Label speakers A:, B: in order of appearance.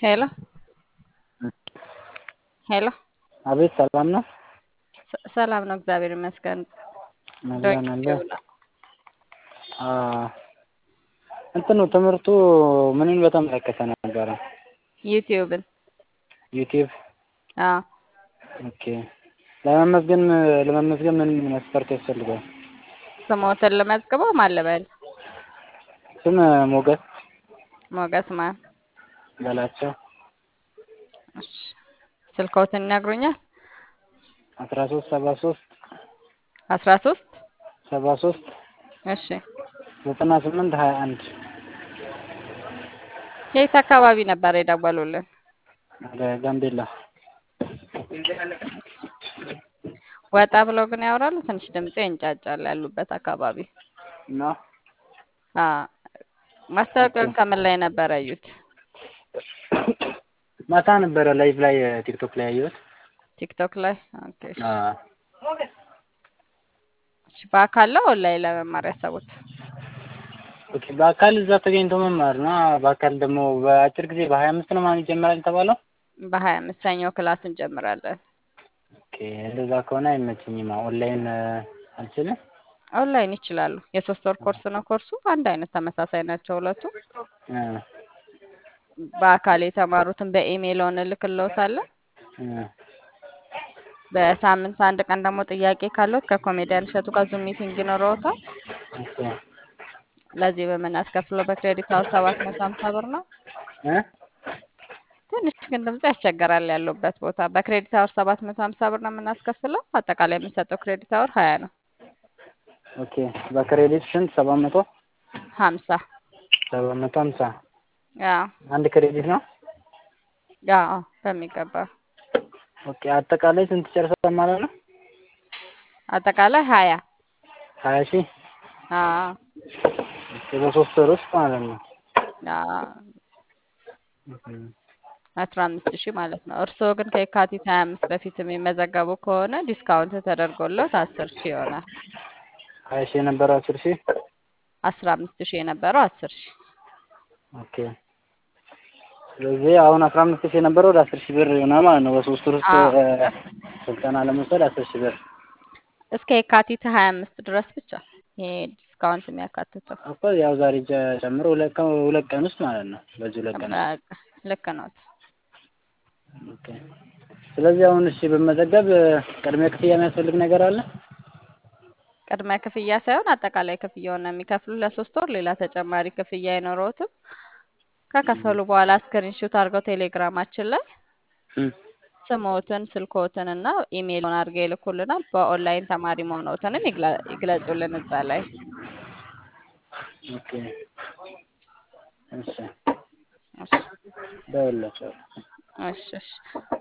A: ሄሎ ሄሎ
B: አቤት ሰላም ነው?
A: ሰ- ሰላም ነው፣ እግዚአብሔር ይመስገን።
B: አለን
A: ዶንኪ
B: አለን።
A: ቲዩብ ነው።
B: አ እንትኑ ትምህርቱ ምንን በተመለከተ ነበረ?
A: ዩቲዩብን
B: ዩቲዩብ።
A: አዎ
B: ኦኬ። ለመመዝገን ለመመዝገን ምን መስፈርት ያስፈልጋል?
A: ስሞትን ልመዝግበው ማለበል
B: ስም ሞገስ
A: ሞገስ ማን?
B: በላቸው
A: እሺ ስልክዎትን ይነግሩኛል?
B: አስራ ሶስት ሰባ ሶስት
A: አስራ ሶስት
B: ሰባ ሶስት
A: እሺ
B: ዘጠና ስምንት ሀያ አንድ
A: የት አካባቢ ነበር የደወሉልን?
B: ወደ ጋምቤላ
A: ወጣ ብለው ግን ያወራሉ። ትንሽ ድምጼ ይንጫጫል ያሉበት አካባቢ።
B: እና
A: አ ማስታወቂያውን ከምን ላይ ነበር ያዩት?
B: ማታ ነበረ ላይቭ ላይ ቲክቶክ ላይ ያየሁት።
A: ቲክቶክ ላይ። ኦኬ እሺ።
B: አ
A: እሺ በአካል ነው ኦንላይን ለመማር ያሰቡት?
B: ኦኬ በአካል እዛ ተገኝቶ መማር ነው። በአካል ደግሞ በአጭር ጊዜ በሀያ አምስት ነው ማለት ይጀምራል የተባለው።
A: በሀያ አምስት ሰኞ ክላስ እንጀምራለን።
B: ኦኬ እንደዛ ከሆነ አይመችኝም። ኦንላይን አልችልም።
A: ኦንላይን ይችላሉ። የሶስት ወር ኮርስ ነው ኮርሱ። አንድ አይነት ተመሳሳይ ናቸው ሁለቱ።
B: እ
A: በአካል የተማሩትን በኢሜይል እንልክልዎታለን።
B: እ
A: በሳምንት አንድ ቀን ደግሞ ጥያቄ ካለዎት ከኮሜዲያን እሸቱ ጋር ዙም ሚቲንግ ይኖረዎታል።
B: ኦኬ
A: ለዚህ በምናስከፍለው በክሬዲት አወር ሰባት መቶ ሀምሳ ብር ነው።
B: እ
A: ትንሽ ግን ድምፁ ያስቸግራል ያሉበት ቦታ። በክሬዲት አወር ሰባት መቶ ሀምሳ ብር ነው የምናስከፍለው። አጠቃላይ የምንሰጠው ክሬዲት አወር ሀያ ነው።
B: ኦኬ በክሬዲት ስንት? ሰባት መቶ
A: ሀምሳ
B: ሰባት መቶ ሀምሳ
A: አዎ
B: አንድ ክሬዲት ነው።
A: አዎ በሚገባ
B: ኦኬ አጠቃላይ ስንት ጨርሰዋል ማለት ነው?
A: አጠቃላይ ሀያ
B: ሀያ ሺህ
A: አዎ
B: ኦኬ በሶስት ወር ውስጥ ማለት ነው።
A: አዎ
B: ኦኬ
A: አስራ አምስት ሺህ ማለት ነው። እርስዎ ግን ከየካቲት ሀያ አምስት በፊት የሚመዘገቡ ከሆነ ዲስካውንት ተደርጎለት አስር ሺህ ይሆናል።
B: ሀያ ሺህ የነበረው አስር ሺህ
A: አስራ አምስት ሺህ የነበረው አስር ሺህ
B: ኦኬ ስለዚህ አሁን አስራ አምስት ሺህ የነበረው ወደ አስር ሺህ ብር ይሆናል ማለት ነው። በሶስት ወር ውስጥ
A: አዎ
B: እ ስልጠና ለመውሰድ አስር ሺህ ብር
A: እስከ የካቲት ሀያ አምስት ድረስ ብቻ ይሄ ዲስካውንት የሚያካትተው
B: እኮ ያው ዛሬ ጨ- ጨምሮ ሁለት ቀን ሁለት ቀን ውስጥ ማለት ነው። በዚህ ሁለት ቀን ውስጥ
A: በቃ ልክ ነው።
B: ኦኬ ስለዚህ አሁን እሺ በመዘገብ ቅድሚያ ክፍያ የሚያስፈልግ ነገር አለ?
A: ቅድመ ክፍያ ሳይሆን አጠቃላይ ክፍያውን ነው የሚከፍሉ ለሶስት ወር። ሌላ ተጨማሪ ክፍያ አይኖረውትም። ከከፈሉ በኋላ ስክሪንሾት አድርገው ቴሌግራማችን ላይ
B: እም
A: ስምዎትን፣ ስልክዎትን እና ኢሜይልዎን አድርገው ይልኩልናል። በኦንላይን ተማሪ መሆንዎትንም ይግለ- ይግለጹልን እዛ ላይ።
B: ኦኬ እሺ
A: እሺ
B: ደውልላቸዋለሁ።
A: እሺ እሺ